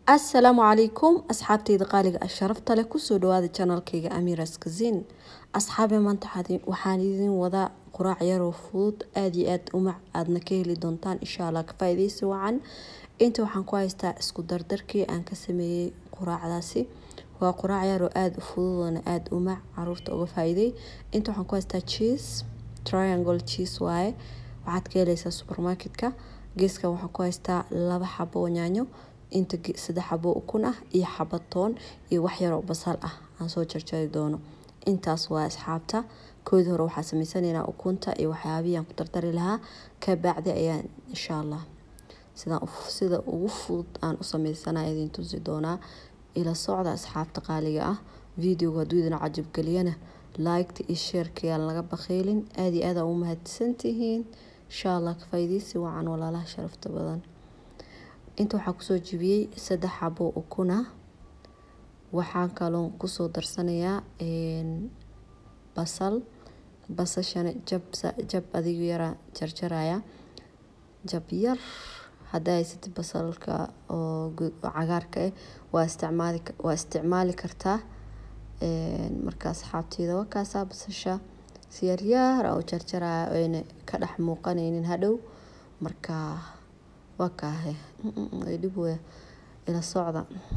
asalaamu calaykum asxaabtayda qaaliga ah sharafta leh kusoo dhawaada janalkayga amiras kazin asxaabe maanta waxaan idin wadaa quraac yaroo fudud aada iyo aada umac aadna ka heli doontaan insha allah ka faa-ideysi wacan inta waxaan ku haystaa isku dardarkii aan ka sameeyey quraacdaasi waa quraac yaroo aada u fududoona aada umac caruurta uga faa-iiday inta waxaan ku haystaa cheese triangle cheese waaye waxaad ka heleysaa supermarketka geeskan waxaan ku haystaa laba xabo oo yaanyo inta saddex xabo ukun ah iyo xaba toon iyo wax yaroo basal ah aan soo jarjari doono intaas waa asxaabta koodii hore waxaa sameysanaynaa ukunta iyo waxyaabihii aan ku dardari lahaa ka bacdi ayaan insha allah sidaan sida ugu fudud aan u sameysanaya idin tusi doonaa ila socda asxaabta qaaliga ah videoga hadduu idin cajabgeliyana liketa iyo sheerka yaan laga bakheylin aada iyo aada u mahadsantihiin insha allah ka faa'iideysi wacan walaalaha sharafta badan inta waxaa kusoo jibiyey saddex xabo ukuna waxaan kaloo kusoo darsanayaa basal basashana jab jab adigu yaraa jarjaraya jab yar haddaa haysatid basalka oo cagaarka ah waa isticmaali waa isticmaali kartaa marka asxaabteyda waa kaasaa basasha si yaryaar oo jarjaraya ayna ka dhex muuqanaynin hadhow marka waa kaahe dhib wey ila socda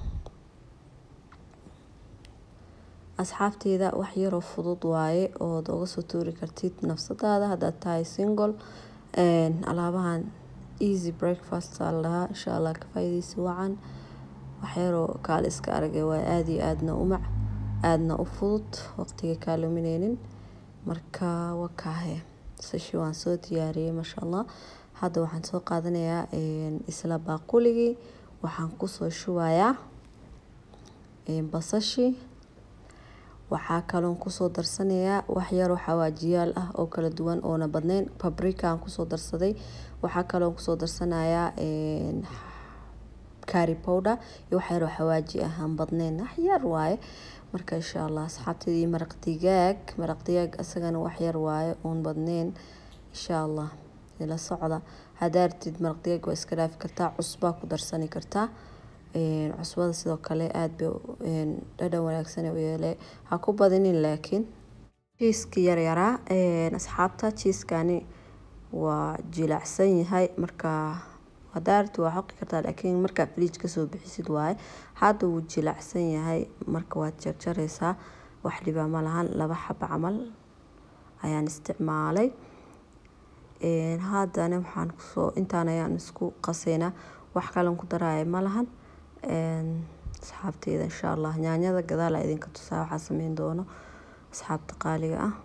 asxaabteyda wax yaroo fudud waaye ood uga soo tuuri kartid nafsadaada haddaad tahay single alaabahan easy breakfast aa la dhahaa insha allah ka faa'iideysi wacan wax yaroo kaale iska aragay waa aada iyo aadna umac aadna u fudud waqtiga kaa lumineynin marka waa kaahe sashi waan soo diyaariyey maasha allah hadda waxaan soo qaadanayaa isla baaquligii waxaan kusoo shubayaa basashi waxaa kaloon kusoo darsanayaa wax yaroo xawaajiyaal ah oo kala duwan oona badneyn babrika aan kusoo darsaday waxaa kaloon kusoo darsanayaa cari powder iyo wax yaroo xawaaji ah aan badneyn wax yar waaye marka insha allah asxaabteedii maraq digaag maraq digaag isagana wax yar waaye oon badneyn insha allah ila socda haddaa ratid maraq digaag waa iska dhaafi kartaa cusbaa ku darsani kartaa cusbada sidoo kale aada bay dhadhan wanaagsan u yeele ha ku badinin laakiin jiiski yaryaraa asxaabta jiiskani waa jilaacsan yahay marka haddaa ratid waa xoqi kartaa laakiin markaa fridge kasoo bixisid waaye hadda wuu jilaacsan yahay marka waad jarjareysaa wax dhibaa ma lahan laba xaba camal ayaan isticmaalay haddana waxaan kusoo intaan ayaan isku qasaynaa wax kalen ku daraya ma lahan asxaabteyda insha allah yaanyada gadaala idinka tusaa waxaa sameyn doono asxaabta qaaliga ah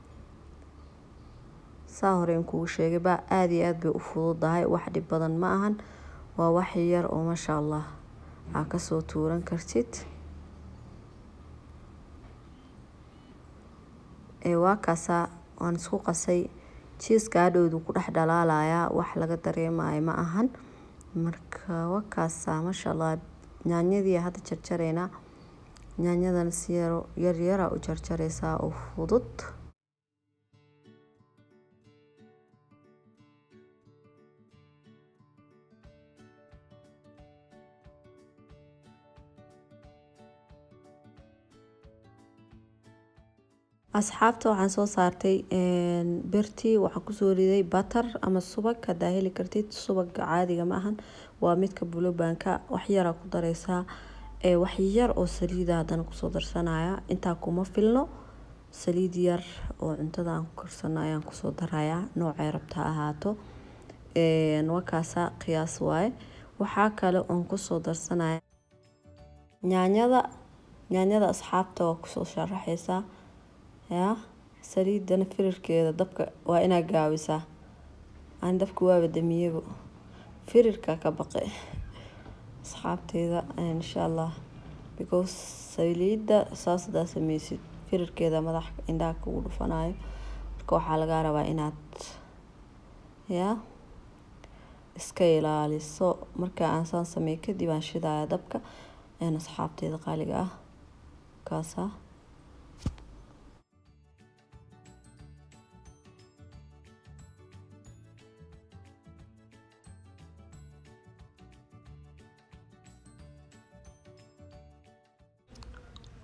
saa hore in kugu sheegay baa aada iyo aada bay u fududahay wax dhib badan ma ahan waa wax yar oo maasha allah aa kasoo tuuran kartid waa kaasaa waan isku qasay jiiska hadhowdu ku dhex dhalaalayaa wax laga dareemayo ma ahan marka wakaasa maasha allah yaanyadii hadda jarjareynaa yaanyadana si yaro yaryara u jarjareysaa oo fudud asxaabta waxaan soo saartay birtii waxaan kusoo riday batter ama subag haddaa heli kartid subaga caadiga ma ahan waa midka bulobanka wax yaraa ku dareysaa wax yar oo saliida haddana kusoo darsanaya intaa kuma filno saliid yar oo cuntada aan ku karsano ayaan kusoo darayaa noocay rabta ha ahaato wakaasa qiyaas waaye waxaa kale oon kusoo darsanaya yaanyada yaanyada asxaabta waa kusoo sharaxeysaa yaa saliidana firirkeeda dabka waa inaa gaawisaa aan dabka waaba damiyabo firirka ka baqe asxaabteeda insha allah because saliidda saas hadaa sameysid firirkeeda madax indhaha kugu dhufanayo marka waxaa lagaa rabaa inaad yaa iska ilaaliso marka aan saan sameey kadib aan shidaya dabka asxaabteeda qaaliga ah kaasa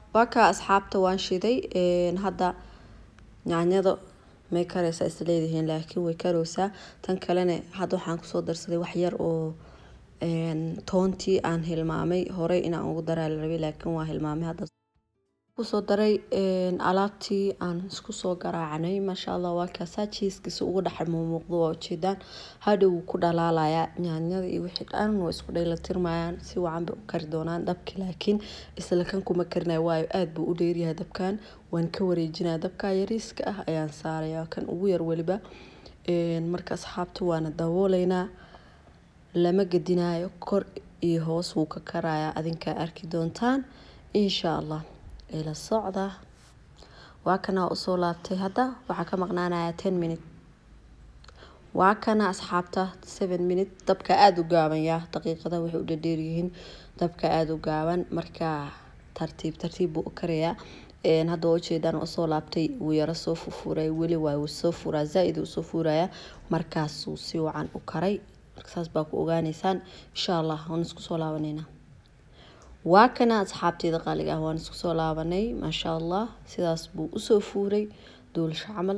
waa kaa asxaabta waan shiday hadda yaanyada may kareysaa isleedihiin laakiin way kareysaa tan kalena hadda waxaan kusoo darsaday wax yar oo toontii aan hilmaamay horey inaan ugu daraa la rabay laakiin waa hilmaamay hadda kusoo daray alaabtii aan isku soo garaacnay maasha allah waa kaasaa jiiskiisa ugu dhex muuqdo waa ujeedaan hadhow wuu ku dhalaalayaa yaanyada iyo wixii dhan waa isku dhaylatirmayaan si wacan bay u kari doonaan dabki laakiin isla kan kuma karinayo waayo aada buu u dheeryahay dabkan waan ka wareejinaya dabka yariiska ah ayaan saaraya kan ugu yar weliba marka asxaabta waana dabooleynaa lama gedinayo kor iyo hoos wuu ka karayaa adinkaa arki doontaan insha allah ila socda waa kana usoo laabtay hadda waxaa ka maqnaanaya ten minute waa kana asxaabta seven minute dabka aada u gaaban yaa daqiiqada waxay u dhadheeryihiin dabka aada u gaaban marka tartiib tartiib buu u karayaa hadda waa ujeedaan usoo laabtay wuu yaro soo fufuray weli waa wuu soo furaa zaa-id uu soo furaya markaasuu si wacan u karay saas baa ku ogaaneysaan insha allah waan isku soo laabaneynaa waa kana asxaabteeda qaaliga ah waan isku soo laabanay maasha allah sidaas buu usoo fuuray duulasho camal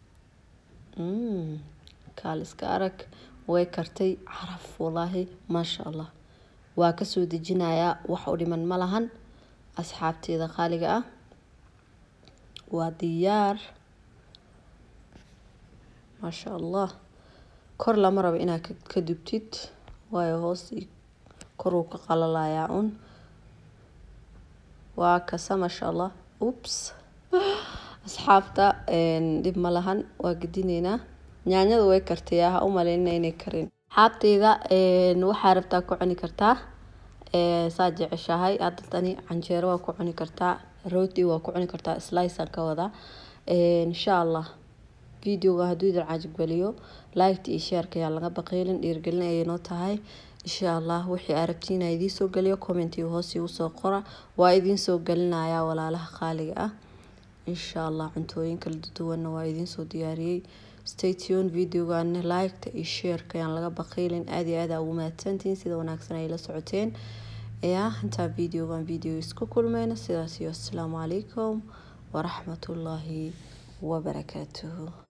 kaaliska arag way kartay caraf walaahi maasha allah waa kasoo dejinayaa wax u dhiman ma lahan asxaabteeda qaaliga ah waa diyaar maasha allah kor lama rabo inaad ka dubtid waayo hoos koruu ka qalalayaa un waa kasa maasha allah ups asxaabta dhib ma lahan waa gedineynaa yaanyada way kartayaa ha u maleynina inay karin asxaabteyda waxaa rabtaa ku cuni kartaa saa jeceshahay hadda tani canjeero waa ku cuni kartaa rooti waa ku cuni kartaa slicean ka wadaa insha allah videoga hadduu idin cajibgeliyo liketa iyo sheerka ayaa laga baqeylin dhiirgelin ayay noo tahay insha allah wixii aa rabtiin aa idiin soo geliyo commentiga hoos igu soo qora waa idiin soo gelinayaa walaalaha qaaliga ah insha allah cuntooyin kala duwanna waa idiin soo diyaariyey statun videogan liketa iyo sheerka ayaan laga baqeylin aada iyo aada ugu mahadsantihiin sida wanaagsan ay la socoteen ya intaa videogan video isku kulmeyna sidaas iyo asalaamu calaykum waraxmatullaahi wabarakaatuhu